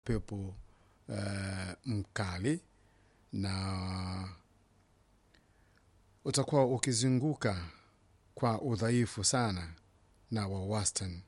upepo uh, mkali na utakuwa ukizunguka kwa udhaifu sana na wa wastani.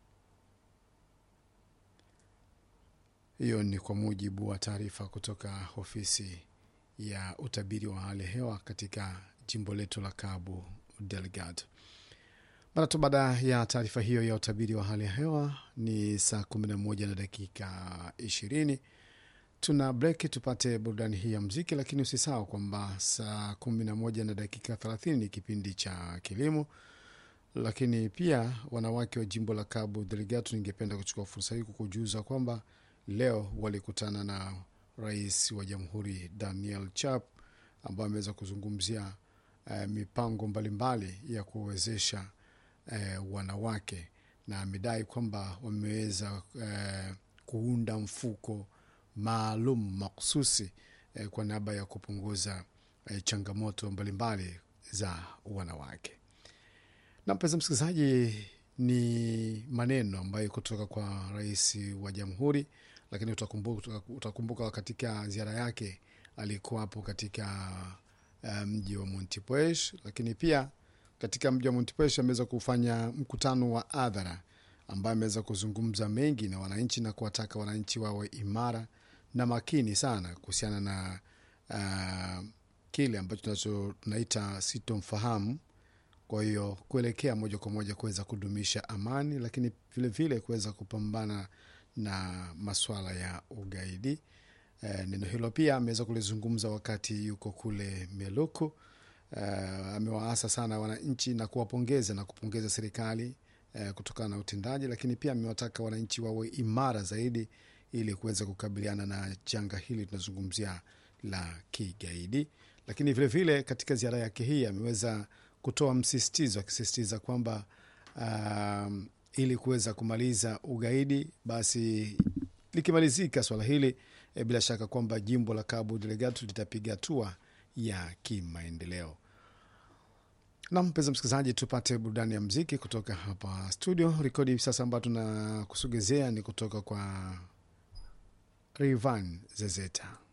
Hiyo ni kwa mujibu wa taarifa kutoka ofisi ya utabiri wa hali ya hewa katika jimbo letu la Cabo Delgado. Mara tu baada ya taarifa hiyo ya utabiri wa hali ya hewa ni saa 11 na dakika 20. Tuna breki tupate burudani hii ya mziki, lakini usisahau kwamba saa 11 na dakika 30 ni kipindi cha kilimo. Lakini pia wanawake wa jimbo la Cabo Delgado, ningependa kuchukua fursa hii kukujuza kwamba leo walikutana na rais wa jamhuri Daniel Chap ambaye ameweza kuzungumzia eh, mipango mbalimbali ya kuwezesha eh, wanawake na amedai kwamba wameweza eh, kuunda mfuko maalum makususi eh, kwa niaba ya kupunguza eh, changamoto mbalimbali za wanawake. Na mpenzi msikilizaji, ni maneno ambayo kutoka kwa rais wa jamhuri, lakini utakumbuka, utakumbuka katika ziara yake alikuwa hapo katika uh, mji wa Montepuez, lakini pia katika mji wa Montepuez ameweza kufanya mkutano wa hadhara ambaye ameweza kuzungumza mengi na wananchi na kuwataka wananchi wawe imara na makini sana kuhusiana na uh, kile ambacho tunacho tunaita sitomfahamu kwa hiyo kuelekea moja kwa moja kuweza kudumisha amani, lakini vilevile kuweza kupambana na maswala ya ugaidi. E, neno hilo pia ameweza kulizungumza wakati yuko kule Meluku. E, amewaasa sana wananchi na kuwapongeza na kupongeza serikali e, kutokana na utendaji, lakini pia amewataka wananchi wawe imara zaidi ili kuweza kukabiliana na janga hili tunazungumzia la kigaidi. Lakini vilevile vile, katika ziara yake hii ameweza kutoa msisitizo akisisitiza kwamba um, ili kuweza kumaliza ugaidi basi likimalizika swala hili e, bila shaka kwamba jimbo la Cabo Delgado litapiga hatua ya kimaendeleo. Na mpenzi msikilizaji, tupate burudani ya mziki kutoka hapa studio. Rekodi hivi sasa ambayo tunakusogezea ni kutoka kwa Rayvanny Zezeta.